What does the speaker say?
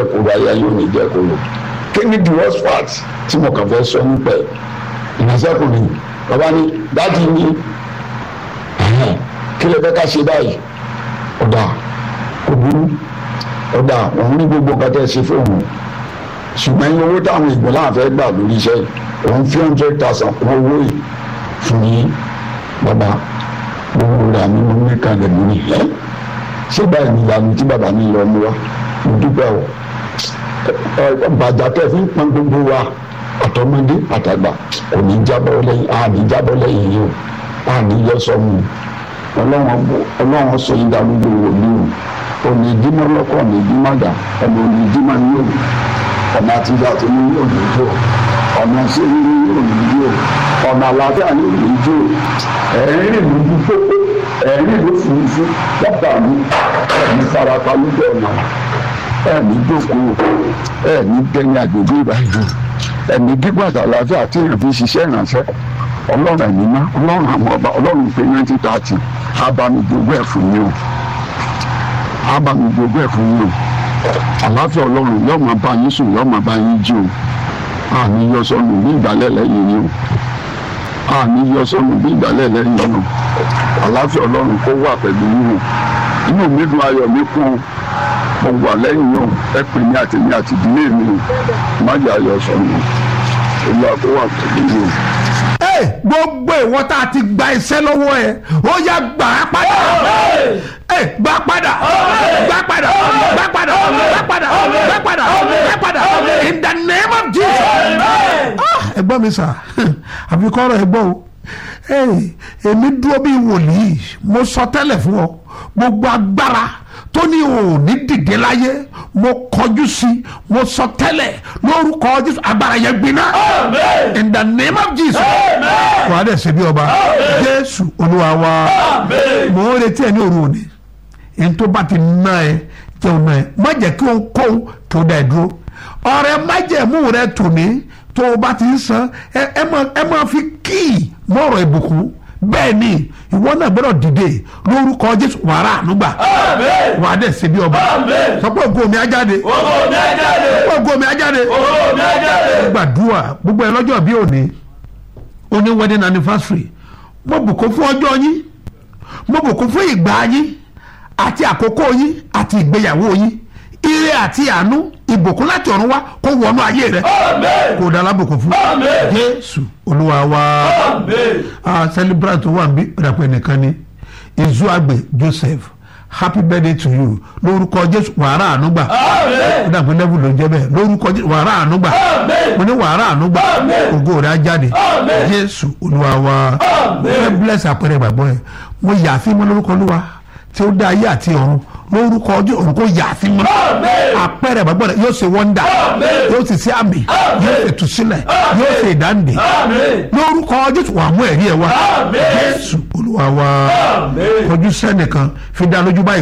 kóró aya yóò ní jẹ́ kóró kí ni the worst part tí mo kàn fẹ́ sọ nípa ẹ̀ ìránṣẹ́kùnrin bàbá ní dájú ní kí lè fẹ́ ká ṣe báyìí ọ̀dà kò burú ọ̀dà òun ní gbogbo nǹkan tẹ́ ṣe fún òun ṣùgbọ́n iye owó táwọn ìgbọ̀n láwọn fẹ́ gbà lórí iṣẹ́ yìí òun fi hundred thousand kún owó yìí fún yín bàbá gbogbo rẹ̀ àmì mo ní kalẹ̀ mú ni ẹ́ ṣé báyìí ni ìyanu tí bàbá mi lọ mú wa mo dúpẹ́ o bàjá tẹ́ fi ń pọn gbogbo wa àtọmọdé àtàgbà kò ní jábọ́ lẹ́yìn a ní jábọ́ lẹ́yìn yìí o a ní yọ sọmù ọlọ́run sọ yín dàrú gbogbo mi o òní ìdímọ̀ lọ́kọ̀ òní ìdímọ̀ dà ọmọ òní ìdímọ̀ ní òní ọ̀nà àtijọ́ àti ní òní jò ọ̀nà sírí ní òní jò ọ̀nà àlàáfíà ní òní jò ẹ̀rín lójú pópó ẹ̀rín ló fúnfún lọ́pàá mi ẹ̀mí farapa lójú ọ̀nà ẹ̀mí jókòó ẹ̀mí gbẹ̀yìn àgbègbè ìbàdàn ẹ̀mí gígùn àti àlàáfíà tí èèyàn fi ṣiṣẹ́ ìrànṣẹ́ ọlọ́run ẹ̀mí ná ọlọ́run àwọn ọba ọlọ́run pé ninety thirty abamijogún ẹ̀ fún mi o abamijogún ẹ̀ fún mi o àlàáfíà ọlọ́run yóò máa bá yín sùn yóò máa bá yín jí o àní yọ sọnù bí ìgbàlẹ̀ lẹ́yìn yín o àní yọ sọnù bí ìgbàlẹ̀ lẹ́yìn yín o àlàáfíà ọlọ́run kó wà pẹ̀lú yín o inú mi dùn ayọ̀ mi kún o mo wà lẹ́yìn yín o ẹ pè mí àti mi àti ìdílé mi o má jà yọ sọnù olúwa kó wà pẹ̀lú yín o ẹ gbogbo ìwọ tá a ti gba iṣẹ́ lọ́wọ́ ẹ ó yá gbà á padà ẹ gbà padà gbà padà gbà padà gbà padà gbà padà gbà padà in the name of Jesus. ẹ gbọ́ mi sà àbí kọ́rọ̀ ẹ gbọ́ o èmi dúró bí wòlíì mo sọ tẹ́lẹ̀ fún ọ gbogbo agbára tó ní o ní dìde láyé mo kọjú sí mo sọ tẹ́lẹ̀ lórúkọ jésù agbára yẹn gbiná in the name of jesus wàá dẹ̀ ṣe bí ọba jésù olúwa wa mo ń retí ẹ ní òru òní ẹni tó bá ti ná ẹ jẹun náà ẹ má jẹ́ kí òun kó tó dá ẹ dúró ọ̀rẹ́ má jẹ́ mú rẹ tòní tó o bá ti ń san ẹ máa fi kíì mọ́rọ̀ ìbùkún bẹ́ẹ̀ ni ìwọ náà gbọ́dọ̀ dìde lórúkọ jésù wàrà ànúgbà wà á dẹ̀ ṣe bí ọba sọ pé ògo mi á jáde sọ pé ògo mi á jáde gbàdúrà gbogbo ẹ lọ́jọ́ bí òní òní wedding anniversary mo bùkún fún ọjọ́ yín mo bùkún fún ìgbà yín àti àkókò yín àti ìgbéyàwó yín ire àti àánú ìbùkún láti ọ̀run wá kó wọnú ayé rẹ kó dára bùkún fún jésù olúwa wa celebrant wà bí ìdàpọ̀ ẹnìkan ni izuagbe joseph happy birthday to you lórúkọ jésù wàrà ànúgbà ìdàpọ̀ level ló ń jẹ́ bẹ́ẹ̀ lórúkọ jésù wàrà ànúgbà mo ní wàrà ànúgbà ògo rẹ̀ á jáde jésù olúwa wa fẹ́ bless àpẹẹrẹ ìgbàgbọ́ ẹ̀ mo yà á sí mọ́ lórúkọ olúwa tí ó dá ayé àti ọ̀run lórúkọ ọjọ́ òun kò yà sí mọ́ àpẹẹrẹ ìgbàgbọ́ rẹ yóò ṣe wọ́ndà yóò sì ṣe àmì yóò ṣe tùsílẹ̀ yóò ṣe ìdáǹdè lórúkọ ọjọ́ wà mú ẹ̀rí ẹ̀ wá jésù olúwa wa kọjú sẹ́nìkan fi dá lójú báyìí.